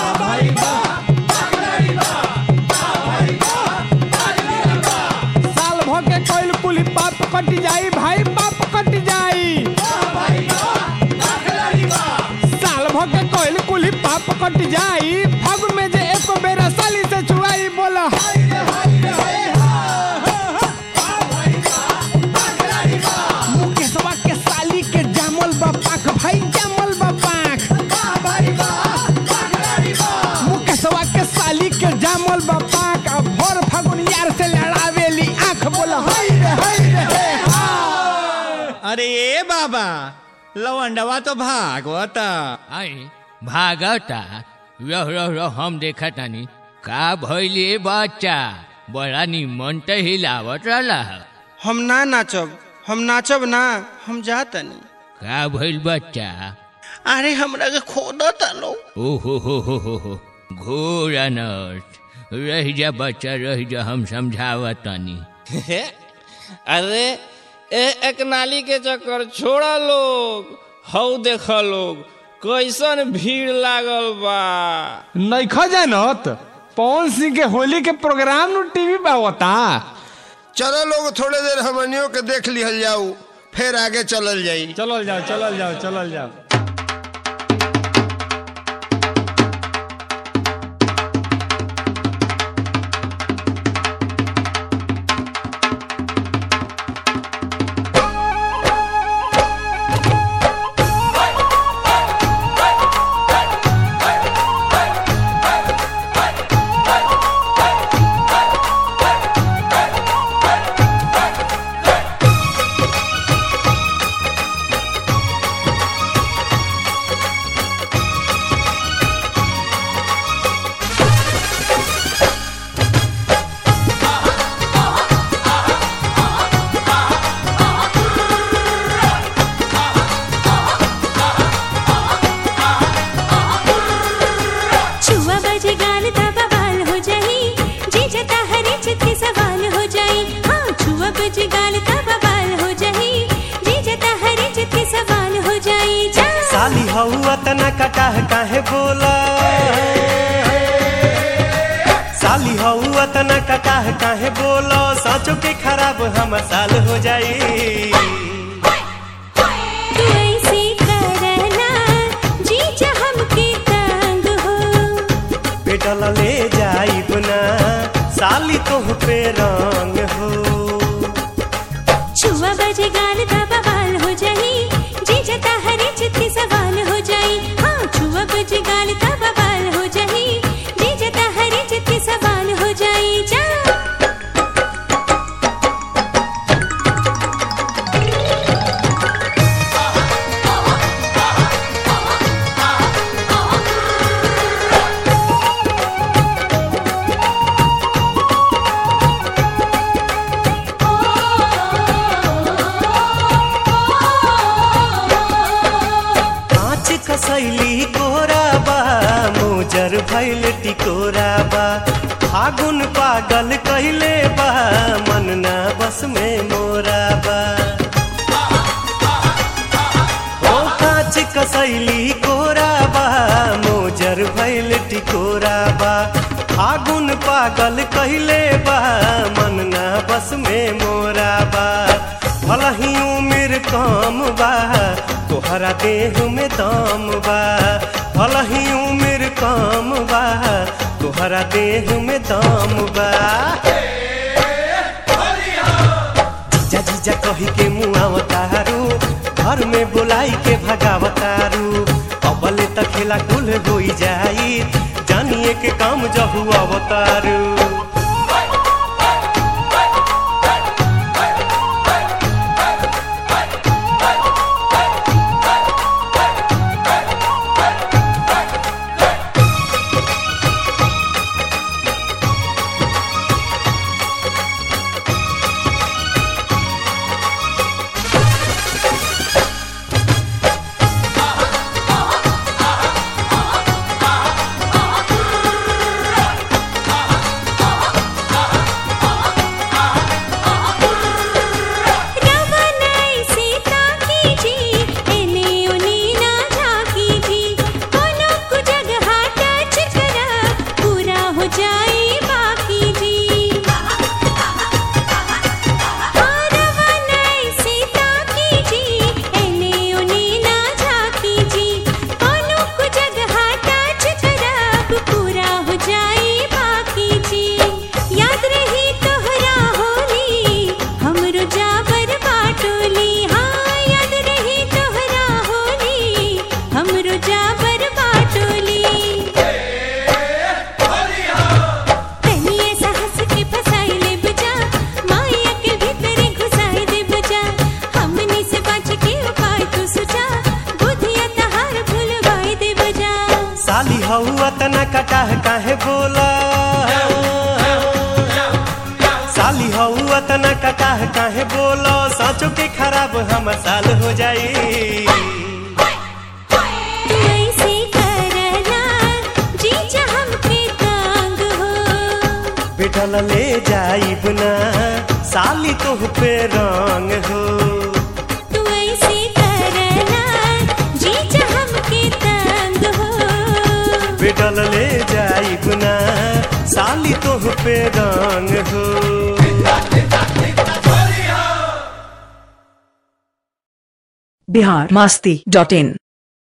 साल भर के कोइल कुली पाप कट जाई भाई पाप कट जाई साल भर के कोइल कुली पाप कट जाई फग में जे एको बेरा साली से छुआई बोला मुकेशवा के साली के जामल बा पाख भाई जामल बा पाख मुकेशवा के साली के जामल बा पाख अब भर फागुन यार से लड़ावेली आंख बोला हाय रे हाय रे हे हा अरे ए बाबा लवंडवा तो भागवता आई भागता रह रह रह हम देखा तानी का भइले बच्चा बड़ा निमन त हिलावत रहला ह। हम ना नाचब हम नाचब ना हम जातनी का भइल बच्चा अरे हमरा के खोदत लो ओहो हो हो हो हो घोर अनर्थ रह जा बच्चा रह जा हम समझावत तानी अरे ए एक नाली के चक्कर छोड़ा लोग हऊ देख लोग कैसन भीड़ लागल बा नइखा जानत पवन सिंह के होली के प्रोग्राम नु टीवी पे होता चलो लोग थोड़े देर हमनियों के देख लिहल जाऊ फिर आगे चलल जाई चलल जाओ चलल जाओ चलल जाओ छुआ बजे गाल तबा बाल हो जाई जी जता हरे चित के सवाल हो जाई हाँ छुआ बजे गाल तबा बाल हो जाई जी जता हरे चित के सवाल हो जाई जा साली हऊ तना कटाह काहे बोला साली हऊ तना कटाह काहे बोला साँचो के खराब हम साल हो जाई तू ऐसे करना जी जा हमके तंग हो पेटल ले जाई बुना साली तोह पे रंग हो छुआ बजे गाल तबा बाल हो जाई जी जता हरे चित के सवाल हो जाई हाँ छुआ बजे गाल तबा बाल हो जाई जी जता हरे चित के सवाल हो जाई जा कांच कसैली गोरा बा मोजर भैल टिकोरा बा फागुन पागल कैले बा मन ना बस में मोरा बा ओ कांच कसैली गोरा बा मोजर भैल टिकोरा बा फागुन पागल कैले बा मन ना बस में मोरा बा भलही उम्र कम बा तोहरा देह में दम बा भलही उम्र कम बा तोहरा देह में दम बा जीजा जीजा कही के मुआवतारू घर में बुलाई के भगावतारू अबले त खेला कुल होई जाई जानिए के काम जहु अवतारू हऊ तना कटाह काहे बोला साली हऊ तना कटाह काहे बोला साँचो के खराब हमर साल हो जाई तू ऐसे करना जीजा हमके तंग हो बिठल ले जाइब ना साली तोह पे रंग हो तू ऐसे करना जीजा हमके तंग हो बिठल ले जाइब ना साली तोह पे रंग हो बिहार मस्ती डॉट इन